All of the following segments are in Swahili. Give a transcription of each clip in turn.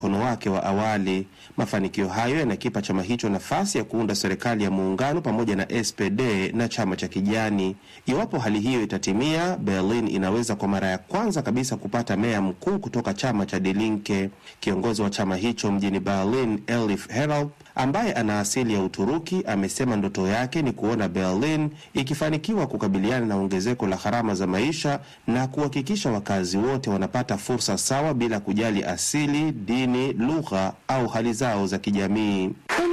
mkono wake wa awali. Mafanikio hayo yanakipa chama hicho nafasi ya kuunda serikali ya muungano pamoja na SPD na chama cha Kijani. Iwapo hali hiyo itatimia, Berlin inaweza kwa mara ya kwanza kabisa kupata meya mkuu kutoka chama cha Die Linke. Kiongozi wa chama hicho mjini Berlin, Elif Herald, ambaye ana asili ya Uturuki, amesema ndoto yake ni kuona Berlin ikifanikiwa kukabiliana na ongezeko la gharama za maisha na kuhakikisha wakazi wote wanapata fursa sawa bila kujali asili, dini, lugha au hali zao za kijamii.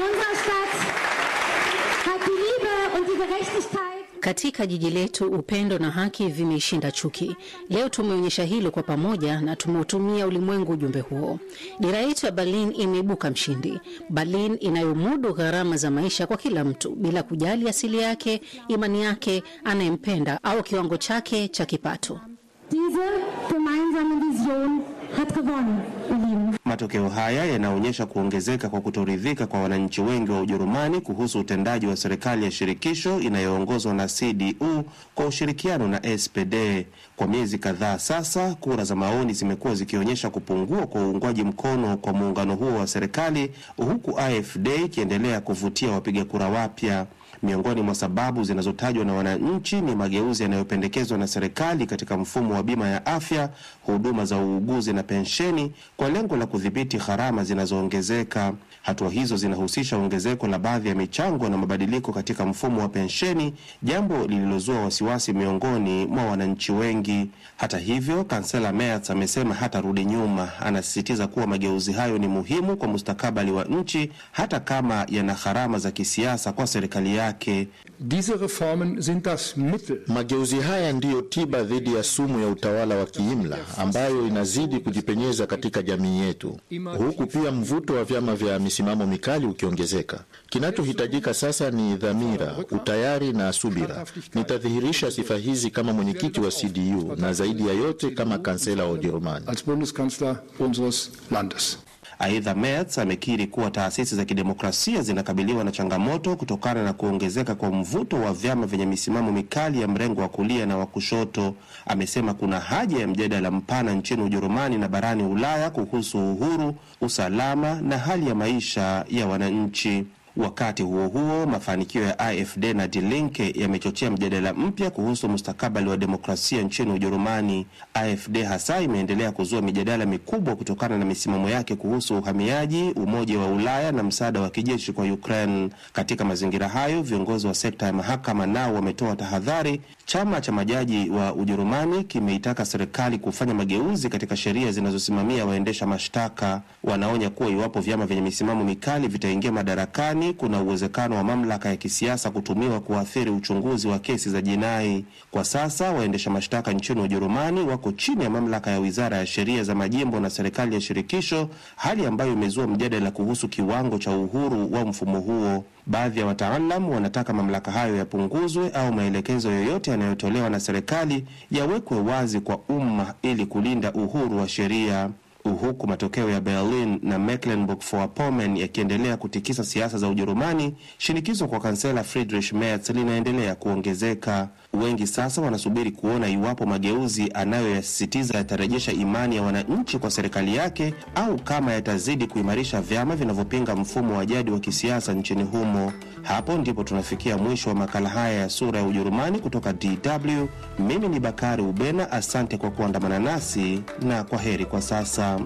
Katika jiji letu upendo na haki vimeishinda chuki. Leo tumeonyesha hilo kwa pamoja na tumeutumia ulimwengu ujumbe huo. Dira yetu ya Berlin imeibuka mshindi. Berlin inayomudu gharama za maisha kwa kila mtu bila kujali asili yake, imani yake, anayempenda au kiwango chake cha kipato. Diese gemeinsame Vision hat gewonnen, ihr Lieben. Matokeo haya yanaonyesha kuongezeka kwa kutoridhika kwa wananchi wengi wa Ujerumani kuhusu utendaji wa serikali ya shirikisho inayoongozwa na CDU kwa ushirikiano na SPD. Kwa miezi kadhaa sasa, kura za maoni zimekuwa zikionyesha kupungua kwa uungwaji mkono kwa muungano huo wa serikali, huku AfD ikiendelea kuvutia wapiga kura wapya. Miongoni mwa sababu zinazotajwa na wananchi ni mageuzi yanayopendekezwa na serikali katika mfumo wa bima ya afya, huduma za uuguzi na pensheni kwa lengo la kudhibiti gharama zinazoongezeka. Hatua hizo zinahusisha ongezeko la baadhi ya michango na mabadiliko katika mfumo wa pensheni, jambo lililozua wasiwasi miongoni mwa wananchi wengi. Hata hivyo, kansela Merz amesema hatarudi nyuma. Anasisitiza kuwa mageuzi hayo ni muhimu kwa mustakabali wa nchi, hata kama yana gharama za kisiasa kwa serikali yake. Diese Reformen sind das Mittel. Mageuzi haya ndiyo tiba dhidi ya sumu ya utawala wa kiimla ambayo inazidi kujipenyeza katika jamii yetu, huku pia mvuto wa vyama vya misimamo mikali ukiongezeka. Kinachohitajika sasa ni dhamira, utayari na subira. Nitadhihirisha sifa hizi kama mwenyekiti wa CDU na zaidi ya yote kama kansela wa Ujerumani. Als Bundeskanzler unseres Landes. Aidha, Merz amekiri kuwa taasisi za kidemokrasia zinakabiliwa na changamoto kutokana na kuongezeka kwa mvuto wa vyama vyenye misimamo mikali ya mrengo wa kulia na wa kushoto. Amesema kuna haja ya mjadala mpana nchini Ujerumani na barani Ulaya kuhusu uhuru, usalama na hali ya maisha ya wananchi. Wakati huo huo, mafanikio ya AfD na Die Linke yamechochea mjadala mpya kuhusu mustakabali wa demokrasia nchini Ujerumani. AfD hasa imeendelea kuzua mijadala mikubwa kutokana na misimamo yake kuhusu uhamiaji, umoja wa Ulaya na msaada wa kijeshi kwa Ukraine. Katika mazingira hayo, viongozi wa sekta ya mahakama nao wametoa tahadhari. Chama cha majaji wa Ujerumani kimeitaka serikali kufanya mageuzi katika sheria zinazosimamia waendesha mashtaka. Wanaonya kuwa iwapo vyama vyenye misimamo mikali vitaingia madarakani kuna uwezekano wa mamlaka ya kisiasa kutumiwa kuathiri uchunguzi wa kesi za jinai. Kwa sasa waendesha mashtaka nchini Ujerumani wako chini ya mamlaka ya wizara ya sheria za majimbo na serikali ya shirikisho, hali ambayo imezua mjadala kuhusu kiwango cha uhuru wa mfumo huo. Baadhi ya wataalam wanataka mamlaka hayo yapunguzwe au maelekezo yoyote yanayotolewa na serikali yawekwe wazi kwa umma ili kulinda uhuru wa sheria huku matokeo ya Berlin na Mecklenburg-Vorpommern yakiendelea kutikisa siasa za Ujerumani, shinikizo kwa kansela Friedrich Merz linaendelea kuongezeka. Wengi sasa wanasubiri kuona iwapo mageuzi anayoyasisitiza yatarejesha imani ya wananchi kwa serikali yake au kama yatazidi kuimarisha vyama vinavyopinga mfumo wa jadi wa kisiasa nchini humo. Hapo ndipo tunafikia mwisho wa makala haya ya Sura ya Ujerumani kutoka DW. Mimi ni Bakari Ubena, asante kwa kuandamana nasi na kwa heri kwa sasa.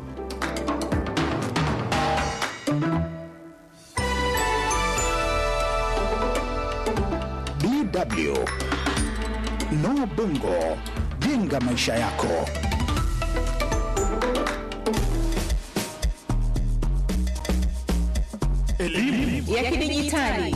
DW Noah Bongo, jenga maisha yako. Elimu ya kidijitali.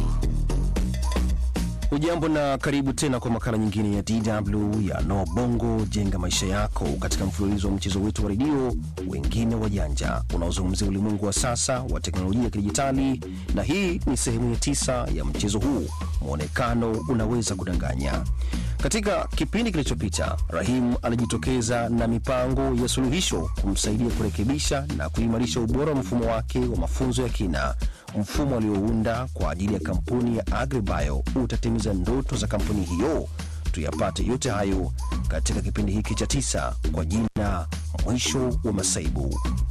Ujambo na karibu tena kwa makala nyingine ya DW ya No Bongo jenga maisha yako, katika mfululizo wa mchezo wetu wa redio wengine wajanja unaozungumzia ulimwengu wa sasa wa teknolojia ya kidijitali, na hii ni sehemu ya tisa ya mchezo huu, mwonekano unaweza kudanganya. Katika kipindi kilichopita, Rahim alijitokeza na mipango ya suluhisho kumsaidia kurekebisha na kuimarisha ubora wa mfumo wake wa mafunzo ya kina. Mfumo aliounda kwa ajili ya kampuni ya Agribio utatimiza ndoto za kampuni hiyo. Tuyapate yote hayo katika kipindi hiki cha tisa kwa jina Mwisho wa Masaibu.